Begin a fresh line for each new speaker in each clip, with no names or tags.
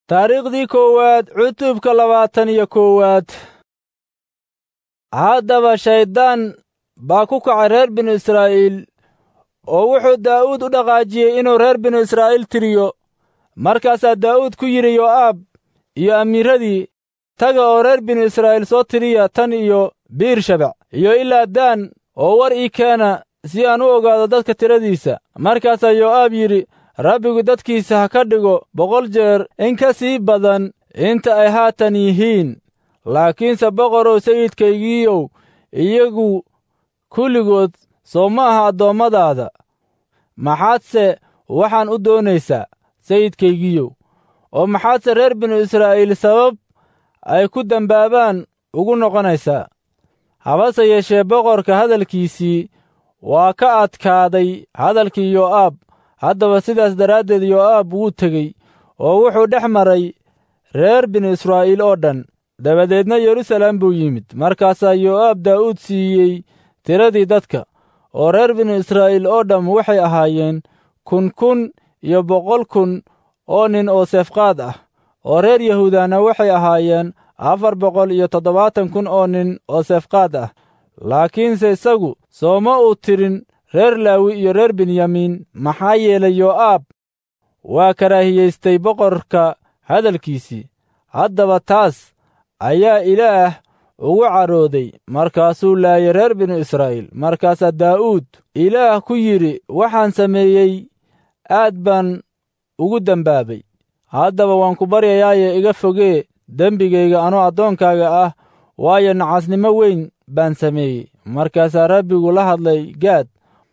taariikhdii koowaad cutubka labaatan iyo koowaad haddaba shayddaan baa ku kacay reer binu israa'iil oo wuxuu daa'uud u dhaqaajiyey inuu reer binu israa'iil tiriyo markaasaa daa'uud ku yidhi yo'aab iyo amiiradii taga oo reer binu israa'iil soo tiriya tan iyo biirshabec iyo ilaa daan oo war ii keena si aan u ogaado dadka tiradiisa markaasaa yo'aab yidhi rabbigu dadkiisa ha ka dhigo boqol jeer in ka sii badan inta ay haatan yihiin laakiinse boqorow sayidkaygiiyow iyagu kulligood soo ma aha addoommadaada maxaadse waxaan u doonaysaa sayidkaygiiyow oo maxaadse reer binu israa'iil sabab ay ku dembaabaan ugu noqonaysaa habase yeeshee boqorka hadalkiisii waa ka adkaaday hadalkii yo'aab haddaba sidaas daraaddeed yo'aab wuu tegey oo wuxuu dhex maray reer binu israa'iil oo dhan dabadeedna yeruusaalem buu yimid markaasaa yo'aab daa'uud siiyey tiradii dadka oo reer binu israa'iil oo dhamm waxay ahaayeen kun kun iyo boqol kun oo nin oo seefqaad ah oo reer yahuudana waxay ahaayeen afar boqol iyo toddobaatan kun oo nin oo seefqaad ah laakiinse isagu sooma uu tirin reer laawi iyo reer benyamiin maxaa yeelay yo'aab waa karaahiyaystay boqorka hadalkiisii haddaba taas ayaa ilaah ugu carooday markaasuu laayay reer binu israa'iil markaasaa daa'uud ilaah ku yidhi waxaan sameeyey aad baan ugu dembaabay haddaba waan ku baryayaaye iga fogee dembigayga anoo addoonkaaga ah waayo nacasnimo weyn baan sameeyey markaasaa rabbigu la hadlay gaad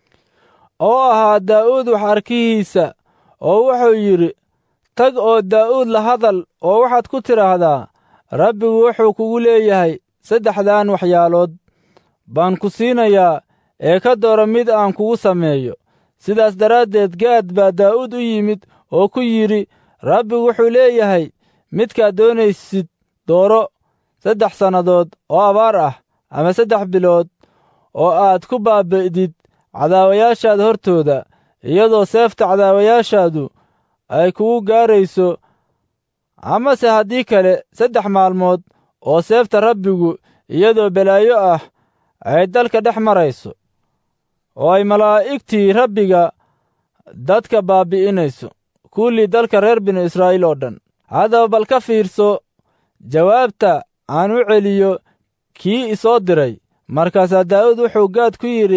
oo ahaa daa'uud wax arkihiisa oo wuxuu yidhi tag oo daa'uud la hadal oo waxaad ku tidhaahdaa rabbigu wuxuu kugu leeyahay saddexdan waxyaalood baan ku siinayaa ee ka doora mid aan kugu sameeyo sidaas daraaddeed gaad baa daa'uud u yimid oo ku yidhi rabbigu wuxuu leeyahay midkaad doonaysid dooro saddex sannadood oo abaar ah ama saddex bilood oo aad ku baabi'did cadaawayaashaada hortooda iyadoo seefta cadaawayaashaadu ay kugu gaarayso amase haddii kale saddex maalmood oo seefta rabbigu iyadoo balaayo ah ay dalka dhex marayso oo ay malaa'igtii rabbiga dadka baabbi'inayso kullii dalka reer binu israa'iil oo dhan haddaba bal ka fiirso jawaabta aan u celiyo kii isoo diray markaasaa daa'uud wuxuu gaad ku yidhi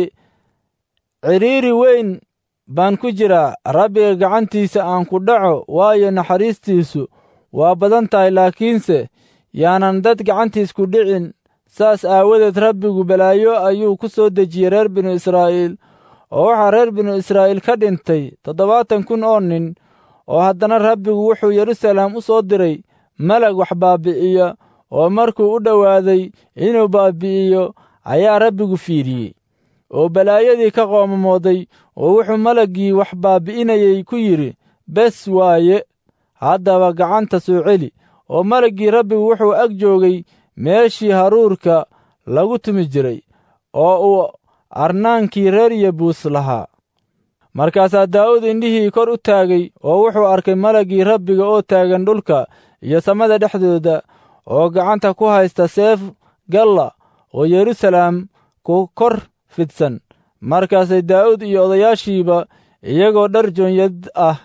cidhiiri weyn baan ku jiraa rabbiga gacantiisa aan ku dhaco waayo naxariistiisu waa badan tahay laakiinse yaanan dad gacantiis ku dhicin saas aawadeed rabbigu balaayo ayuu ku soo dejiyey reer binu israa'iil oo waxaa reer binu israa'iil ka dhintay toddobaatan kun oo nin oo haddana rabbigu wuxuu yeruusaalem u soo diray malag wax baabbi'iya oo markuu u dhowaaday inuu baabbi'iyo ayaa rabbigu fiidhiyey oo balaayadii ka qoomamooday oo wuxuu malaggii wax baabbi'inayey ku yidhi bes waaye haddaba gacanta soo celi oo malaggii rabbigu wuxuu ag joogay meeshii haruurka lagu tumi jiray oo uu arnaankii reer yebuus lahaa markaasaa daa'uud indhihii kor u taagay oo wuxuu arkay malaggii rabbiga oo taagan dhulka iyo samada dhexdooda oo gacanta ku haysta seef galla oo yeruusaalem ku kor fidsan markaasay daa'uud iyo odayaashiiba iyagoo dhar joonyad ah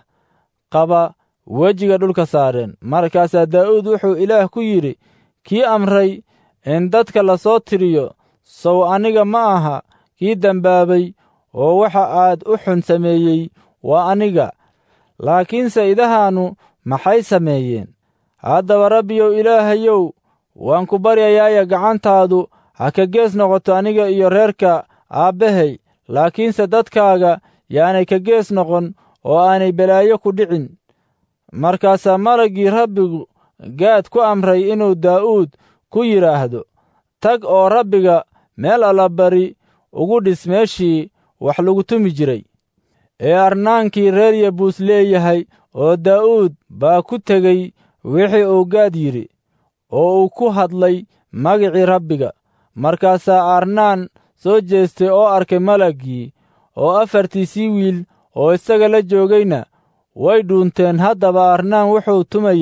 qaba wejiga dhulka saareen markaasaa daa'uud wuxuu ilaah ku yidhi kii amray in dadka la soo tiriyo sow aniga ma aha kii dembaabay oo waxa aad u xun sameeyey waa aniga laakiinse idahaannu maxay sameeyeen haddaba rabbiyow ilaahayow waan ku baryayaaya gacantaadu ha ka gees noqoto aniga iyo reerka aabbahay laakiinse dadkaaga yaanay ka gees noqon oo aanay balaayo ku dhicin markaasaa malaggii rabbigu gaad ku amray inuu daa'uud ku yidhaahdo tag oo rabbiga meel allabari ugu dhis meeshii wax lagu tumi jiray ee arnaankii reer yebuus leeyahay oo daa'uud baa ku tegey wixii uu gaad yidhi oo uu ku hadlay magicii rabbiga markaasaa arnaan soo jeestay oo arkay malaggii oo afartiisii wiil oo isaga la joogayna way dhuunteen haddaba arnaan wuxuu tumayey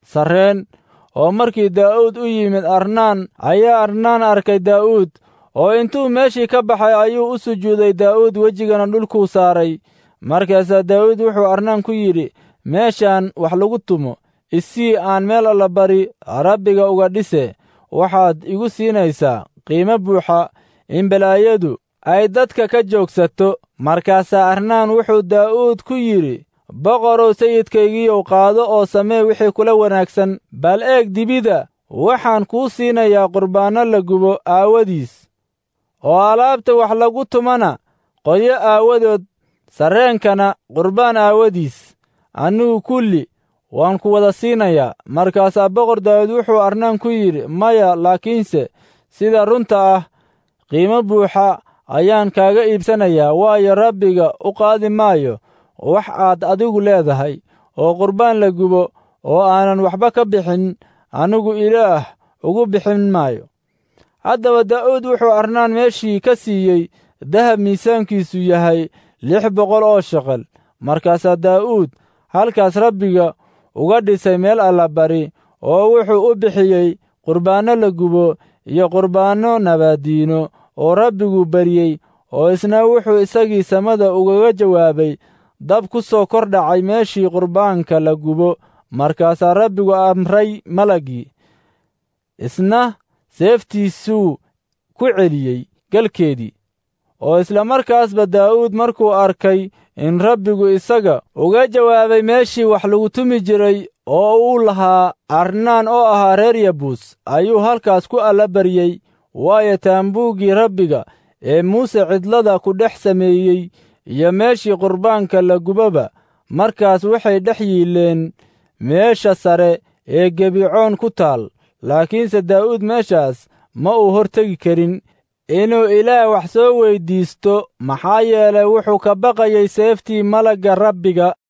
sarreen oo markii daa'uud u yimid arnaan ayaa arnaan arkay daa'uud oo intuu meeshii ka baxay ayuu u sujuuday daa'uud wejigana dhulkuu saaray markaasaa daa'uud wuxuu arnaan ku yidhi meeshaan wax lagu tumo isii aan meel allabari rabbiga uga dhise waxaad igu siinaysaa qiimo buuxa in balaayadu ay dadka ka joogsato markaasaa arnaan wuxuu daa'uud ku yidhi boqorow sayidkaygiiyow qaado oo samee wixii kula wanaagsan bal eeg dibida waxaan kuu siinayaa qurbaanno la gubo aawadiis oo alaabta wax lagu tumana qoyo aawadood sarreenkana qurbaan aawadiis annugu kulli waan ku wada siinayaa markaasaa boqor daawud wuxuu arnaan ku yidhi maya laakiinse sida runta ah qiimo buuxa ayaan kaaga iibsanayaa waayo rabbiga u qaadi maayo wax aad adigu leedahay oo qurbaan la gubo oo aanan waxba ka bixin anigu ilaah ugu bixin maayo haddaba daa'uud wuxuu arnaan meeshii ka siiyey dahab miisaankiisu yahay lix boqol oo sheqel markaasaa daa'uud halkaas rabbiga uga dhisay meel allabari oo wuxuu u bixiyey qurbaanno la gubo iyo qurbaanno nabaaddiino oo rabbigu baryey oo isna wuxuu isagii samada ugaga jawaabay dab ku soo kor dhacay meeshii qurbaanka la gubo markaasaa rabbigu amray malaggii isna seeftiisuu ku celiyey galkeedii oo isla markaasba daa'uud markuu arkay in rabbigu isaga uga jawaabay meeshii wax lagu tumi jiray oo uu lahaa arnaan oo ahaa reer yabuus ayuu halkaas ku allabaryey waayo taambuuggii rabbiga ee muuse cidlada ku dhex sameeyey iyo meeshii qurbaanka la gubaba markaas waxay dhex yiileen meesha sare ee gebicoon ku taal laakiinse daa'uud meeshaas ma uu hortegi karin inuu ilaah wax soo weyddiisto maxaa yeelay wuxuu ka baqayay seeftii malagga rabbiga